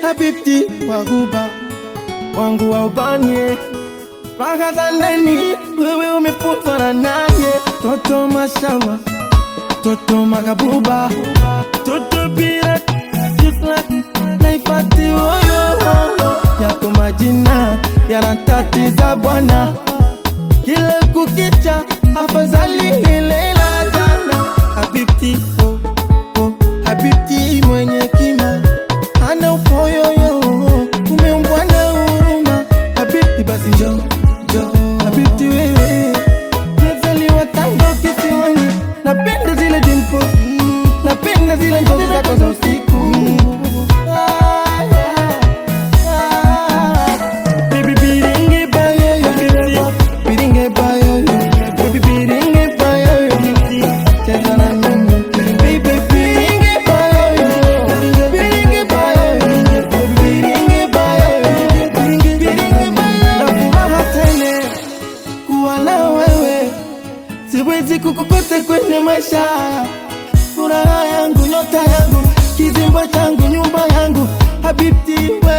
habibti waguba wangu wa ubani Raha za ndani wewe umefutwa na naye toto mashawa toto makabuba toto bila jisla naifati oyo yako majina yanatatiza bwana kila kukicha afadhali ile la jana habibti oh, oh, habibti mwenye kima ana upoyoyo umeumbwa na huruma habibti basi njo njo habibti wewe mezaliwa tango kisiwani napenda zile dimpo napenda zile njozi zako za usiku Ah, yeah, ah. Baby, biringe bayoyo, biringe bayoyo, baby, biringe bayoyo, cheza na mimi. Baby, biringe bayoyo, biringe bayoyo, biringe bayoyo, biringe bayoyo. Na furaha tele kuwa na wewe, siwezi kukukosa kwenye maisha. Furaha yangu, nyota yangu, kizimba changu, nyumba yangu, habibti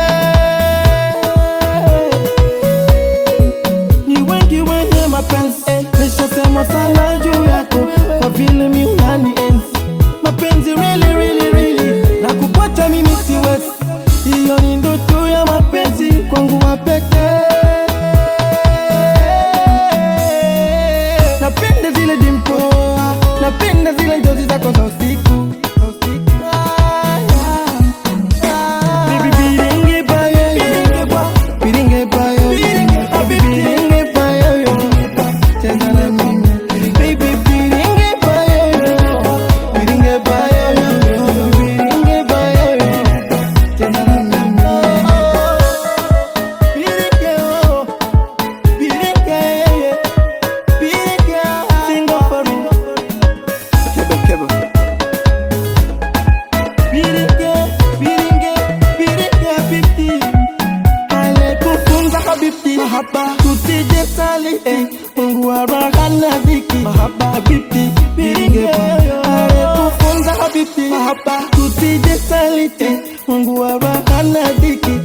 wewe ni wengi wenye mapenzi nishasema sana juu yako kwa vile mi unani enzi mapenzi really, really, really na kupata mimi siwezi hiyo ni ndoto ya mapenzi kwangu wa pekee napenda zile dimpo napenda zile njozi zako za usiku Ah, yeah. Ah. Baby, biringe bayoyo. Biringe bayoyo. Biringe bayoyo. Cheza na mimi. Baby, biringe bayoyo. Biringe bayoyo. Biringe bayoyo. Cheza na mimi. Biringe, oh. Biringe, yeah, yeah. Biringe, single for me. Biringe, biringe, biringe habibti. Ale kufunza habibti. Mahaba tusije sali eh. Mungu wa raha na dhiki. Mahaba habibti. Biringe Ale kufunza habibti. Mahaba tusije sali eh. Mungu wa raha na dhiki.